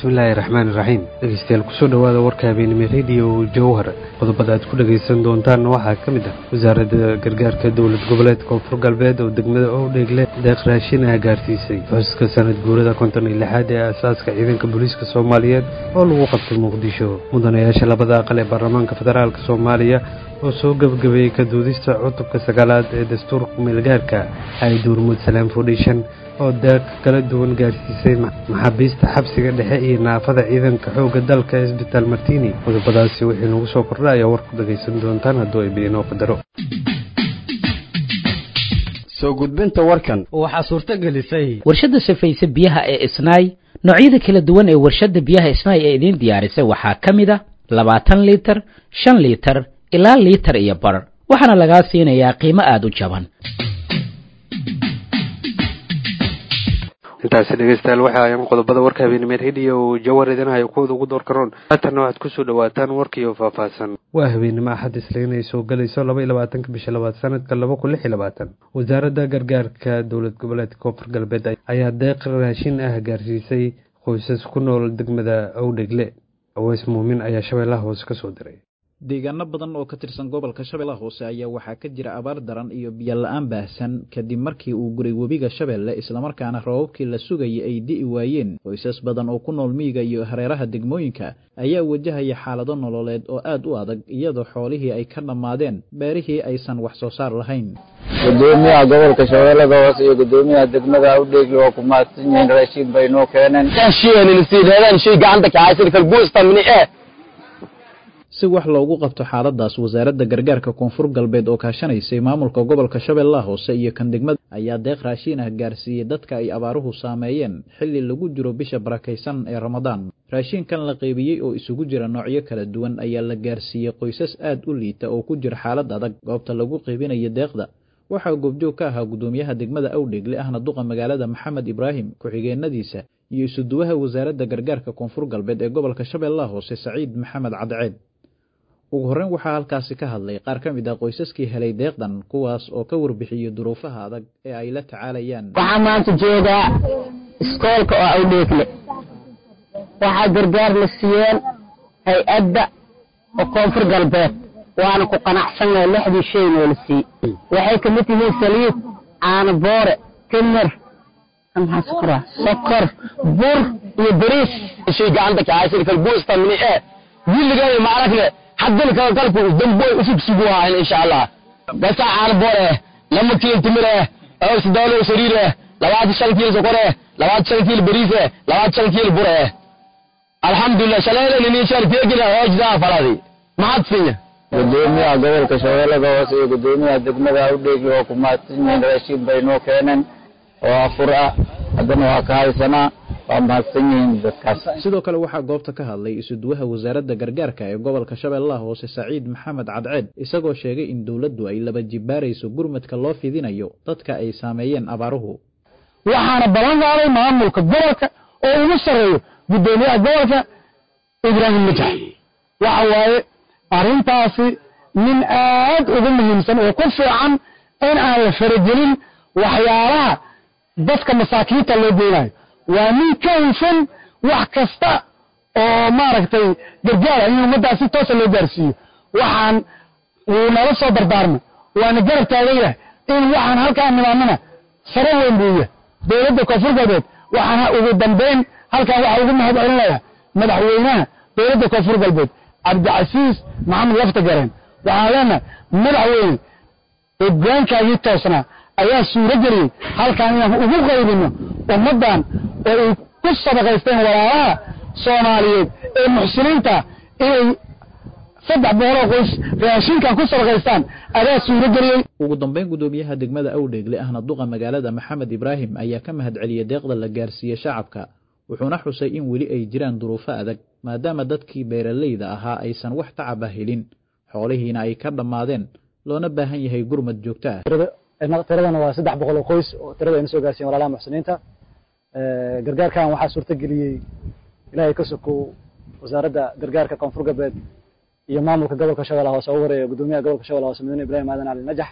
bismillaahi raxmaani raxiim dhegeystayaal kusoo dhowaada warka habeenimo rediyo jowhar qodobada aad ku dhegaysan doontaan waxaa ka mid ah wasaaradda gargaarka dowlad goboleed koonfur galbeed oo degmada owdheegle deeq raashin ah gaarsiisay xuska sanad guurada konton iyo lixaad ee aasaaska ciidanka booliiska soomaaliyeed oo lagu qabtay muqdisho mudanayaasha labada aqal ee baarlamaanka federaalk soomaaliya oo soo gebagabeeyey ka duudista cutubka sagaalaad ee dastuurka meelgaarka ay duurmud salaam foundation oo deeq kala duwan gaarsiisay maxaabiista xabsiga dhexe iyo naafada ciidanka xoogga dalka isbitaal martini qodobadaasi wixii nagu soo kordha ayaa war ku dhagaysan doontaan hadduu ay biinoo qadaro soo gudbinta warkan waxaa suurto gelisay warshadda safayse biyaha ee isnaay noocyada kala duwan ee warshadda biyaha isnaay ee idiin diyaarisay waxaa ka mid a labaatan liitar shan liitar ilaa liitar iyo bar waxaana lagaa siinayaa qiimo aada u jaban intaasi dhegeystayaal waxa ayaan qodobada warka habeenimee rediyo jawar idinahayo kuwada ugu door karoon haatanna waxaad kusoo dhawaataan warkiioo faahfaahsan waa habeenimo axad isliin ay soo galayso laba iyo labaatanka bisha labaad sanadka laba kun lix iyo labaatan wasaaradda gargaarka dowlad goboleedka koonfur galbeed ayaa deeq raashin ah gaarsiisay qoysas ku nool degmada owdhegle aweys muumin ayaa shabeellaha hoose ka soo diray deegaano badan oo ka tirsan gobolka shabeellaha hoose ayaa waxaa ka jira abaar daran iyo biyo la-aan baahsan kadib markii uu guray webiga shabeelle islamarkaana rababkii la sugayay ay di'i waayeen qoysas badan oo ku nool miyiga iyo hareeraha degmooyinka ayaa wajahaya xaalado nololeed oo aad u adag iyadoo xoolihii ay ka dhammaadeen beerihii aysan wax soo saar lahayn gudoomiyaha gobolka shabeellada hoose iyo gudoomiyaha degmada awdheegli waa ku mahadsan yihiin raashiin bay noo keeneen si wax loogu qabto xaaladaas wasaaradda gargaarka koonfur galbeed oo kaashanaysay maamulka gobolka shabeellaha hoose iyo kan degmada ayaa deeq raashiin ah gaarsiiyey dadka ay abaaruhu saameeyeen xilli lagu jiro bisha barakaysan ee ramadaan raashiinkan la qeybiyey oo isugu jira noocyo kala duwan ayaa la gaarsiiyey qoysas aad u liita oo ku jira xaalad adag goobta lagu qeybinayo deeqda waxaa goobjoog ka ahaa gudoomiyaha degmada awdheegle ahna duqa magaalada maxamed ibraahim ku-xigeenadiisa iyo isuduwaha wasaaradda gargaarka koonfur galbeed ee gobolka shabeellaha hoose saciid maxamed cadceed ugu horreyn waxaa halkaasi ka hadlay qaar ka mid ah qoysaskii helay deeqdan kuwaas oo ka warbixiyey duruufaha adag ee ay la tacaalayaan waxaa maanta joogaa iskoolka oo awdheegle waxaa gargaar la siiyeen hay-adda oo koonfur galbeed waana ku qanacsannahay lixdii shayn oo la siiyey waxay ka mid yihiin saliid caano boore timir sokor bur iyo bariis shay gacanta kacaysay kalbuusta mini ee willigeeda maaragte haddana kalkalku damboy usug sugu ahayn insha allah basa caano boor eh lama kiil timir eh oo sidaalo sariir eh labaatan shan kiil sokor eh labaatan shan kiil bariis eh labaatan shan kiil bur eh alxamdulilah shalayla nini shar teegina hoojdaa faladi mahad finya gudoomiyaha gobolka shabeellada hoose iyo gudoomiyaha degmada awdheegli waa ku mahadsan yihiin raashiin bay noo keeneen oo afur ah haddana waa ka haysanaa waa mahadsan yihiin dadkaas sidoo kale waxaa goobta ka hadlay isuduwaha wasaaradda gargaarka ee gobolka shabeellaha hoose saciid maxamed cadceed isagoo sheegay in dowladdu ay laba jibaarayso gurmadka loo fidinayo dadka ay saameeyeen abaaruhu waxaana ballan qaaday maamulka gobolka oo ugu sarreeyo gudoomiyaha gobolka ibraahim majax waxa waaye arrintaasi nin aad ugu muhiimsan oo ku fiican in aan la faragelin waxyaalaha dadka masaakiinta loo geynayo waa nin ka hufan wax kasta oo maaragtay gargaara in ummaddaas si toosa loo gaarsiiyo waxaan wuu nala soo dardaarmay waana garab taagan yahay in waxaan halkaan nimaamana sare weyn buu yahay dowladda koonfur galbeed waxaan ugu dambeyn halkaan waxaa ugu mahad celinayaa madaxweynaha dowladda koonfur galbeed cabdicasiis maxamed lafta gareen waxaan leenahay madaxweyne hoggaankaagii toosnaa ayaa suuro geliyey halkaan inaan ugu qaybino ummaddan oo ay ku sadaqaysteen walaalaha soomaaliyeed ee muxsiniinta inay saddex boqoloo qoys raashinkan ku sadaqaystaan adaa suuro geliyey ugu dambeyn gudoomiyaha degmada awdheegle ahna duqa magaalada maxamed ibraahim ayaa ka mahad celiyey deeqda la gaarsiiyey shacabka wuxuuna xusay in weli ay jiraan duruufo adag maadaama dadkii beeralayda ahaa aysan wax tacaba helin xoolihiina ay ka dhammaadeen loona baahan yahay gurmad joogto ah tiradana waa saddex boqol oo qoys oo tirada ayna soo gaarsiyen walaalaha muxsiniinta gargaarkan waxaa suurto geliyey ilaahay ka sokow wasaaradda gargaarka koonfur galbeed iyo maamulka gobolka shabeellaha hoose ugu horeeya gudoomiyaha gobolka shabeellaha hoose mudane ibrahim aadan cali najax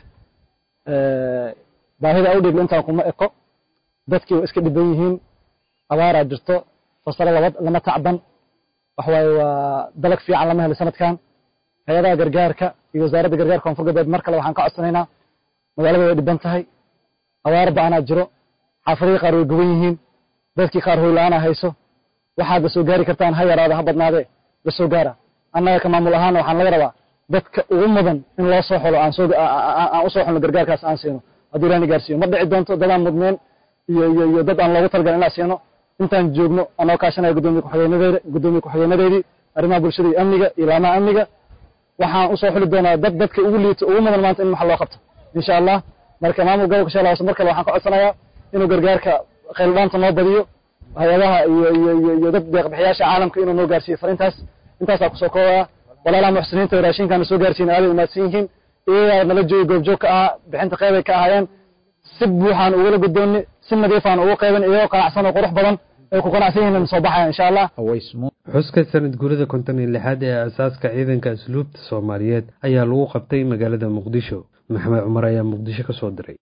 baahida awdheegle intaan kuma eko dadkii waa iska dhiban yihiin abaaraa jirto fasalo laba lama tacban waxa waaye waa dalag fiican lama helo sanadkan hay-adaha gargaarka iyo wasaaradda gargaarka koonfur galbeed mar kale waxaan ka codsanaynaa magaalada way dhiban tahay abaar ba-anaa jiro xaafadihii qaar way goban yihiin dadkii qaar hoy la-aanaa hayso waxaad la soo gaari kartaan ha yaraada ha badnaadee la soo gaara annaga ka maamul ahaana waxaan laga rabaa dadka ugu mudan in loo soo xolo aan soo aan u soo xolno gargaarkaas aan siino hadduu ilaahna gaarsiiyo ma dhici doonto dadaan mudneen iyo iyo iyo dad aan loogu talagalin inaan siino intaan joogno anoo kaashanaya gudoomiye ku-xigeenadeeda gudoomiye ku-xigeenadeedii arrimaha bulshada iyo amniga iyo laamaha amniga waxaan usoo xuli doonaa dad dadka ugu liito ugu mudan maanta in maxa loo qabto insha allah marka maamul gobolka shabeellaha hoose mar kale waxaan ka codsanayaa inuu gargaarka khayldhaanta noo badiyo hay-adaha iyo iyo iyo iyo dad deeqbixiyaasha caalamka inuu noo gaarsiiyo fariintaas intaasaa kusoo koobaya walaalaha muxsiniinta raashinkaana soo gaarsiin aaday umaadsan yihiin iyagaa nala joogi goobjoog ka ahaa bixinta qeybay ka ahaayeen si buuxaan ugula gudoonni si nadiifaan ugu qeyban iyagoo qanacsan oo qurux badan ay ku qanacsan yihiin soo baxaya insha allah xuska sanad guurida konton iyo lixaad ee asaaska ciidanka asluubta soomaaliyeed ayaa lagu qabtay magaalada muqdisho maxamed cumar ayaa muqdisho ka soo diray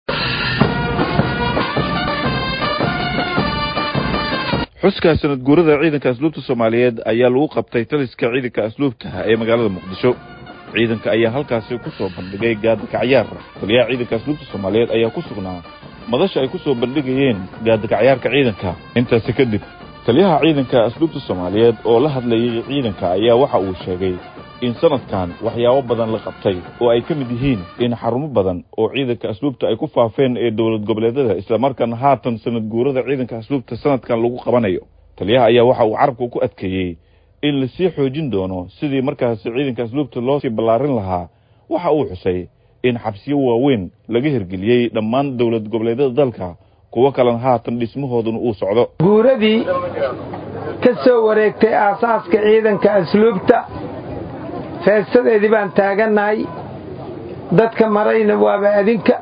xuska sanad guurada ciidanka asluubta soomaaliyeed ayaa lagu qabtay taliska ciidanka asluubta ee magaalada muqdisho ciidanka ayaa halkaasi ku soo bandhigay gaadakacyaar taliyaha ciidanka asluubta soomaaliyeed ayaa ku sugnaa madasha ay ku soo bandhigayeen gaadakacyaarka ciidanka intaasi kadib taliyaha ciidanka asluubta soomaaliyeed oo la hadlayay ciidanka ayaa waxa uu sheegay in sanadkan waxyaabo badan la qabtay oo ay ka mid yihiin in xarumo badan oo ciidanka asluubta ay ku faafeen ee dowlad goboleedyada islamarkaana haatan sanad guurada ciidanka asluubta sanadkan lagu qabanayo taliyaha ayaa waxa uu carabka ku adkeeyey in lasii xoojin doono sidii markaasi ciidanka asluubta loo sii ballaarin lahaa waxa uu xusay in xabsiyo waaweyn laga hirgeliyey dhammaan dowlad goboleedyada dalka kuwo kalena haatan dhismahooduna uu socdo guuradii ka soo wareegtay aasaaska ciidanka asluubta feestadeedii baan taagannahay dadka marayna waaba adinka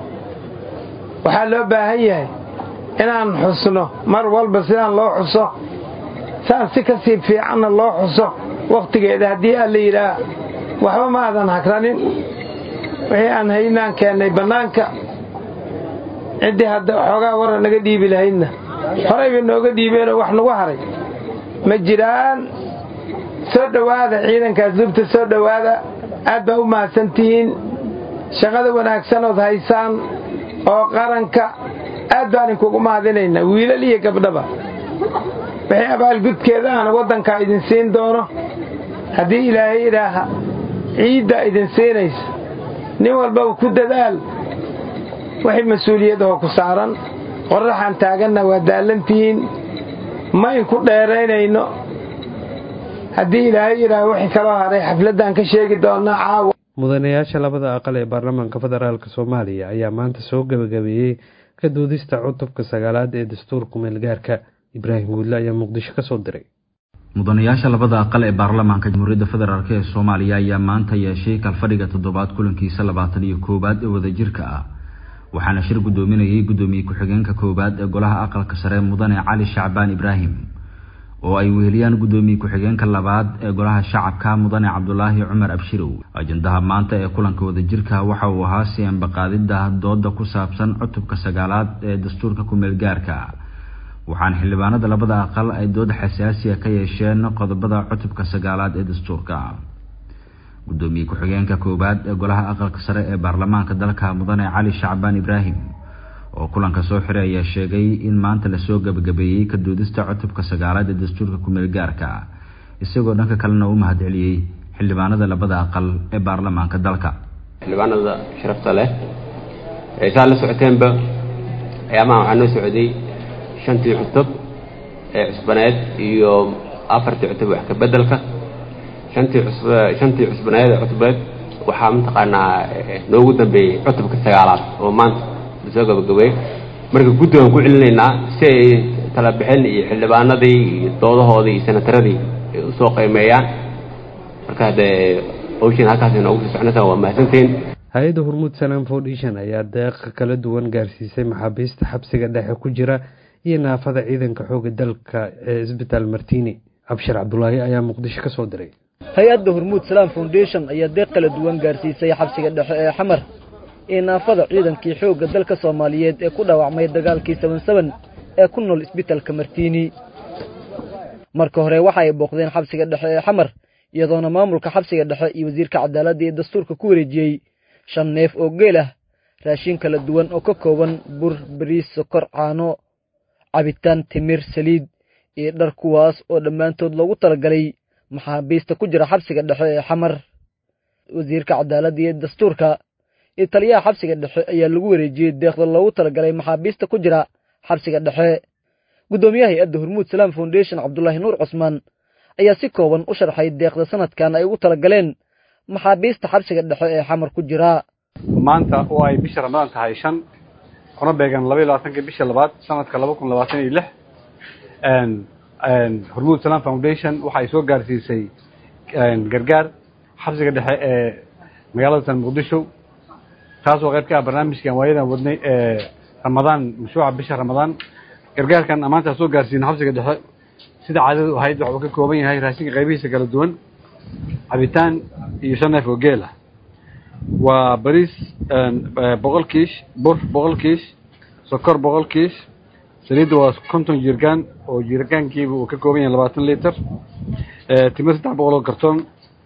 waxaa loo baahan yahay inaan xusno mar walba sidaan loo xuso saan si ka sii fiicanna loo xuso wakhtigeeda haddii aan la yidhaah waxba ma aadan hagranin wixii aan haynaan keennay bannaanka ciddii hadda xoogaa wara naga dhiibi lahaydna horayba nooga dhiibeenoo wax nagu haray ma jiraan soo dhowaada ciidanka asluubta soo dhowaada aad baa u mahadsantihiin shaqada wanaagsanood haysaan oo qaranka aad baan inkugu mahadinaynaa wiilal iyo gabdhaba wixii abaalgudkeeda aan waddankaa idin siin doono haddii ilaahay idhaaha ciiddaa idin siinaysa nin walbaba ku dadaal wixii mas-uuliyadahoo ku saaran qorraxaan taaganna waa daallantihiin ma inku dheeraynayno haddii ilaahay yidhaaha wixii kaloo haray xafladdan ka sheegi doonnaa caawa mudanayaasha labada aqal ee baarlamaanka federaalk soomaaliya ayaa maanta soo gebagabeeyey ka doodista cutubka sagaalaad ee dastuurka meelgaarka ibraahim guudle ayaa muqdisho ka soo diray mudanayaasha labada aqal ee baarlamaanka jamhuuriyadda federaalk ee soomaaliya ayaa maanta yeeshay kalfadhiga toddobaad kulankiisa labaatan iyo koowaad ee wadajirka ah waxaana shir guddoominayay guddoomiye ku-xigeenka koowaad ee golaha aqalka sare mudane cali shacbaan ibraahim oo ay weheliyaan guddoomiye ku-xigeenka labaad ee golaha shacabka mudane cabdulaahi cumar abshirow ajandaha maanta ee kulanka wadajirka waxa uu ahaa si ambaqaadida dooda ku saabsan cutubka sagaalaad ee dastuurka ku-meelgaarka waxaana xildhibaanada labada aqal ay dood xasaasiya ka yeesheen qodobada cutubka sagaalaad ee dastuurka guddoomiye ku-xigeenka koowaad ee golaha aqalka sare ee baarlamaanka dalka mudane cali shacbaan ibraahim oo kulanka soo xiray ayaa sheegay in maanta lasoo gebagabeeyey ka doodista cutubka sagaalaad ee dastuurka ku-meelgaarka isagoo dhanka kalena u mahad celiyey xildhibaanada labada aqal ee baarlamaanka dalka xildhibaanada sharafta leh saa la socoteenba ayaamaha waxaa noo socday shantii cutub ee cusbaneed iyo afartii cutub wax ka bedelka shantii cusb shantii cusbaneed ee cutbeed waxaa mataqaanaa noogu dambeeyey cutubka sagaalaad oo maanta lasoo gabagabey marka guddigaan ku celinaynaa si ay tala bixin iyo xildhibaanadii iyo doodahoodii iyo senataradii ay usoo qiimeeyaan marka haddee hawshiin halkaas inoogu sii soconaysaa waa mahadsantiin hay-adda hormuud salam foundation ayaa deeqa kala duwan gaarsiisay maxaabiista xabsiga dhexe ku jira iyo naafada ciidanka xooga dalka ee isbitaal martini cabshir cabdulaahi ayaa muqdisho ka soo diray hay-adda hormuud salaam foundation ayaa deeq kala duwan gaarsiisay xabsiga dhexe ee xamar ee naafada ciidankii xoogga dalka soomaaliyeed ee ku dhaawacmay dagaalkii saban saban ee ku nool isbitaalka martiini marka hore waxa ay booqdeen xabsiga dhexe ee xamar iyadoona maamulka xabsiga dhexe iyo wasiirka cadaaladda iyo dastuurka ku wareejiyey shan neef oo geel ah raashin kala duwan oo ka kooban bur bariis sokor caano cabitaan timir saliid iyo dhar kuwaas oo dhammaantood loogu talagalay maxaabiista ku jira xabsiga dhexe ee xamar wasiirka cadaaladda iyo dastuurka iyo taliyaha xabsiga dhexe ayaa lagu wareejiyey deeqda loogu talagalay maxaabiista ku jira xabsiga dhexe guddoomiyaha hay-adda hormuud salaam foundation cabdulaahi nuur cusmaan ayaa si kooban u sharxay deeqda sanadkan ay ugu talagaleen maxaabiista xabsiga dhexe ee xamar ku jira maanta oo ay bisha ramadaan tahay shan kuna beegan laba iyo labaatanka bisha labaad sanadka laba kun labaatan iyo lix hormuud salaam foundation waxa ay soo gaarsiisay gargaar xabsiga dhexe ee magaalada tan muqdisho taasoo qayb ka ah barnaamijkan waayadan wadnay ee ramadaan mashruuca bisha ramadaan gargaarkan amaantaa soo gaarsiina xabsiga dhexe sida caadadu ahayd waxa uu ka kooban yahay raashinka qaybihiisa kala duwan cabitaan iyo shan neef oo geel ah waa bariis boqol kiish bur boqol kiish sokor boqol kiish saliidda waa konton jirgaan oo jirgaankiiba uu ka kooban yahay labaatan liiter timir saddex boqol oo kartoon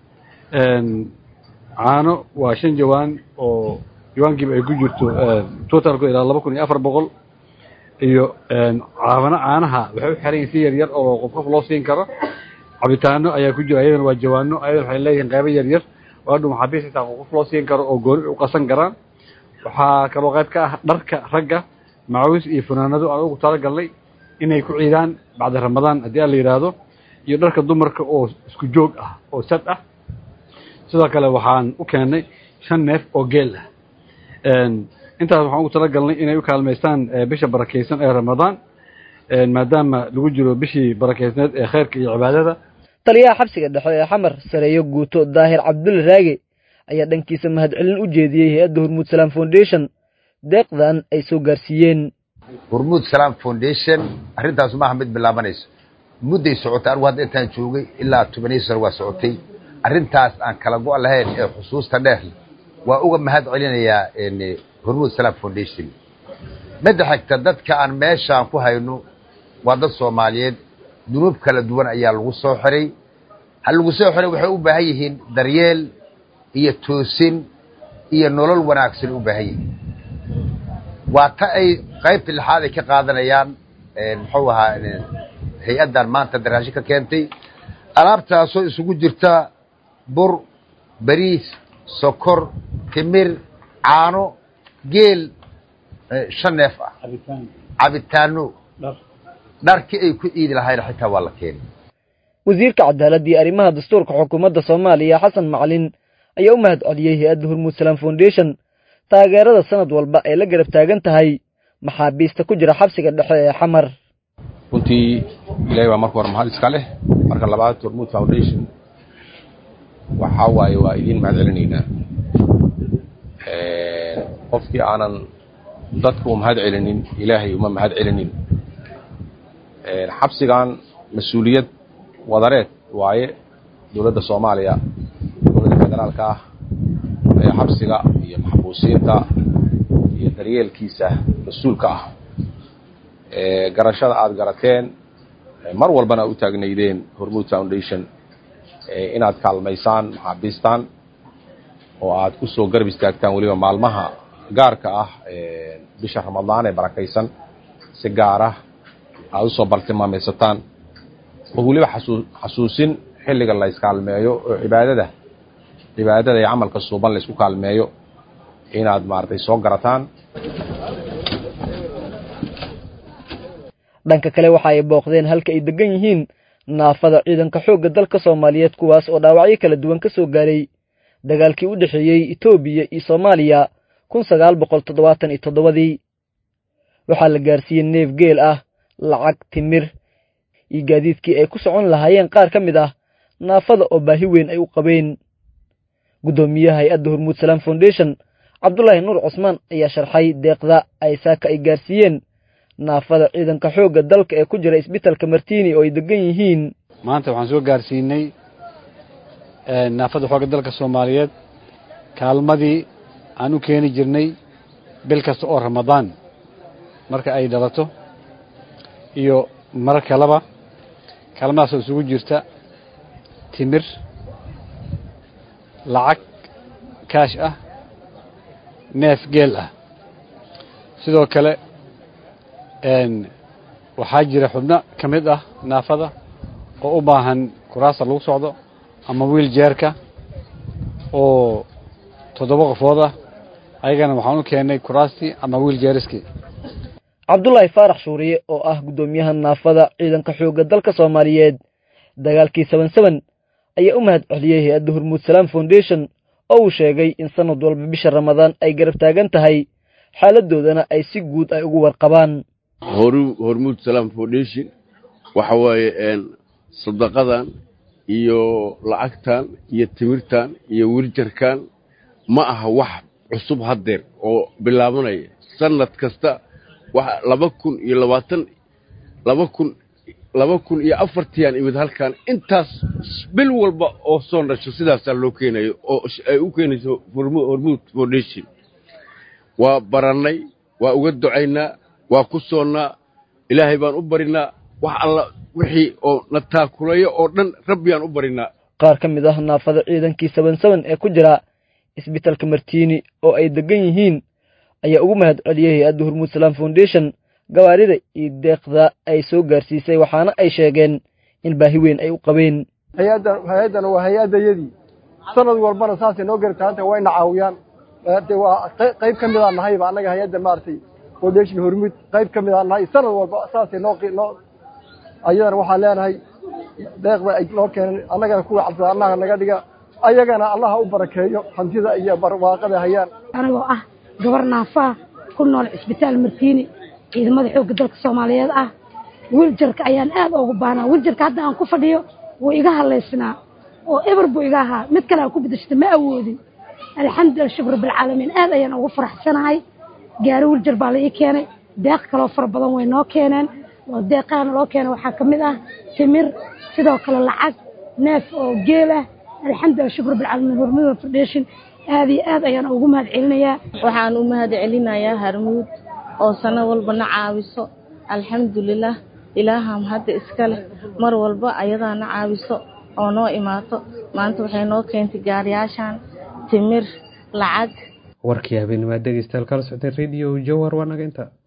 caano waa shan jawaan oo jawaankiiba ay ku jirto totalku ilaa laba kun iyo afar boqol iyo caabano caanaha waxay u xiran yihin si yar yar oo qof qof loo siin karo cabitaano ayaa ku jira ayadana waa jawaano ayadana waxay leeyihiin qaybo yar yar oo hadhu maxaabiis xitaa qof loo siin karo oo gooni u qasan karaan waxaa kaloo qayb ka ah dharka ragga macawiis iyo funaanado aan ugu talagalnay inay ku ciidaan bacda ramadaan haddii aan la yidhaahdo iyo dharka dumarka oo isku joog ah oo sad ah sidoo kale waxaan u keennay shan neef oo geel ah intaas waxaan ugu talagalnay inay u kaalmaystaan bisha barakaysan ee ramadaan maadaama lagu jiro bishii barakeysneed ee khayrka iyo cibaadada taliyaha xabsiga dhexe ee xamar sareeyo guuto daahir cabdulle raage ayaa dhankiisa mahadcelin u jeediyey hay-adda hormuud salaam foundation deeqdan ay soo gaarsiiyeen hormuud salaam foundation arrintaas maaha mid bilaabanayso mudday socotay anigu hadda intaan joogay ilaa tobaniyo sano waa socotay arrintaas aan kala go' lahayn ee xusuusta dheer waa uga mahad celinayaa hormuud salaam foundation midda xigta dadka aan meeshaan ku hayno waa dad soomaaliyeed dunuub kala duwan ayaa lagu soo xiray ha lagu soo xiray waxay u baahan yihiin daryeel iyo toosin iyo nolol wanaagsan u baahan yihiin waa ta ay qaybta lixaad ay ka qaadanayaan muxuu ahaa hay-addan maanta daraasho ka keentay alaabtaasoo isugu jirta bur bariis sokor timir caano geel shan neef ah cabitaano dharkii ay ku ciidi lahayn xitaa waa la keenay wasiirka cadaaladda iyo arrimaha dastuurka xukuumadda soomaaliya xasan macalin ayaa u mahad celiyey hay-adda hormuud salaam foundation taageerada sanad walba ee la garab taagan tahay maxaabiista ku jira xabsiga dhexe ee xamar runtii ilaahay baa marka hore mahad iska leh marka labaad hormuud foundation waxaa waaye waa idiin mahad celinaynaa qofkii aanan dadka u mahad celinin ilaahay uma mahad celinin xabsigan mas-uuliyad wadareed waaye dowladda soomaaliya dowladda federaalka ah ee xabsiga iyo maxbuusiinta iyo daryeelkiisa mas-uulka ah garashada aada garateen mar walbana u taagnaydeen hormuud foundation inaad kaalmaysaan maxaabiistaan oo aad ku soo garab istaagtaan weliba maalmaha gaarka ah bisha ramadaan ee barakaysan si gaar ah aada usoo baltilmaamaysataan oo weliba xasuu xasuusin xilliga la iskaalmeeyo oo cibaadada cibaadada iyo camalka suuban la isku kaalmeeyo inaad maaragtay soo garataan dhanka kale waxa ay booqdeen halka ay degan yihiin naafada ciidanka xoogga dalka soomaaliyeed kuwaas oo dhaawacyo kala duwan ka soo gaaray dagaalkii u dhexeeyey etoobiya iyo soomaaliya kun sagaal boqol toddobaatan iyo toddobadii waxaa la gaarsiiyey neef geel ah lacag timir iyo gaadiidkii ay ku socon lahaayeen qaar ka mid ah naafada oo baahi weyn ay u qabeen guddoomiyaha hay-adda hormuud salaam foundation cabdulaahi nuur cusmaan ayaa sharxay deeqda ay saaka ay gaarsiiyeen naafada ciidanka xoogga dalka ee ku jira isbitalka martini oo ay degan yihiin maanta waxaan soo gaarsiinay naafada xoogga dalka soomaaliyeed kaalmadii aan u keeni jirnay bil kasta oo ramadaan marka ay dhalato iyo marar kaleba kaalmadaasoo isugu jirta timir lacag kaash ah neef geel ah sidoo kale waxaa jira xubno ka mid ah naafada oo u baahan kuraasta lagu socdo ama wiil jeerka oo toddoba qofood ah ayagana waxaan u keennay kuraastii ama wiil jeeriskii cabdulaahi faarax shuuriye oo ah guddoomiyaha naafada ciidanka xoogga dalka soomaaliyeed dagaalkii saban saban ayaa u mahad celiyey hay-adda hormuud salaam foundation oo uu sheegay in sanad walba bisha ramadaan ay garab taagan tahay xaaladoodana ay si guud ay ugu warqabaan hormuud salaam foundation waxa waaye sadaqadan iyo lacagtan iyo timirtan iyo wirjarkan ma aha wax cusub haddeer oo bilaabanaya sanad kasta laba kun iyo labaatan laba kun laba kun iyo afartiyan imid halkan intaas bil walba oo soo dhasho sidaasaa loo keenayo oo ay u keenayso hormuud foundation waa barannay waa uga ducaynaa waa ku soonnaa ilaahay baan u barinaa wax alla wixii oo na taakulayo oo dhan rabbiyaan u barinaa qaar ka mid ah naafada ciidankii saban saban ee ku jira isbitalka martiini oo ay degan yihiin ayaa ugu mahad celiyey hay-adda hormuud salaam foundation gawaarida iyo deeqda ay soo gaarsiisay waxaana ay sheegeen in baahi weyn ay u qabeen hay-addan waa hay-addayadii sanad walbana saasay noo gartaanta wayna caawiyaan de waa qayb ka midaan nahayba annaga hay-adda maaragtay foundation hormuud qayb ka midaan nahay sanad walba saasay noo noo ayadana waxaan leenahay deeqda ay noo keeneen annagana kuwa cabsada annaga naga dhiga ayagana allaha u barakeeyo hantida iyo barwaaqada hayaan anigoo ah gabar naafaa ku nool cisbitaal martiini ciidamada xoogga dalka soomaaliyeed ah wiiljarka ayaan aad ugu baanaa wiiljarka hadda aan ku fadhiyo wuu iga hadlaysnaa oo eber buu iga ahaa mid kale aan ku bedeshata ma awoodin alxamdulillah shukr rabbilcaalamiin aad ayaan ugu faraxsanahay gaari wiiljar baa la ii keenay deeq kaloo fara badan way noo keeneen oo deeqahana loo keenay waxaa ka mid ah timir sidoo kale lacag neef oo geel ah alxamdulillah shukr rabbilcaalamiin hormuud foundation aad iyo aad ayaan ugu mahad celinayaa waxaan u mahad celinayaa harmuud oo sano walba na caawiso alxamdulilah ilaaham hadda iska leh mar walba ayadaa na caawiso oo noo imaato maanta waxay noo keentay gaariyaashan timir lacag warkii habeennimaad dhegeystayaal kala socday radio jawhar waa naga inta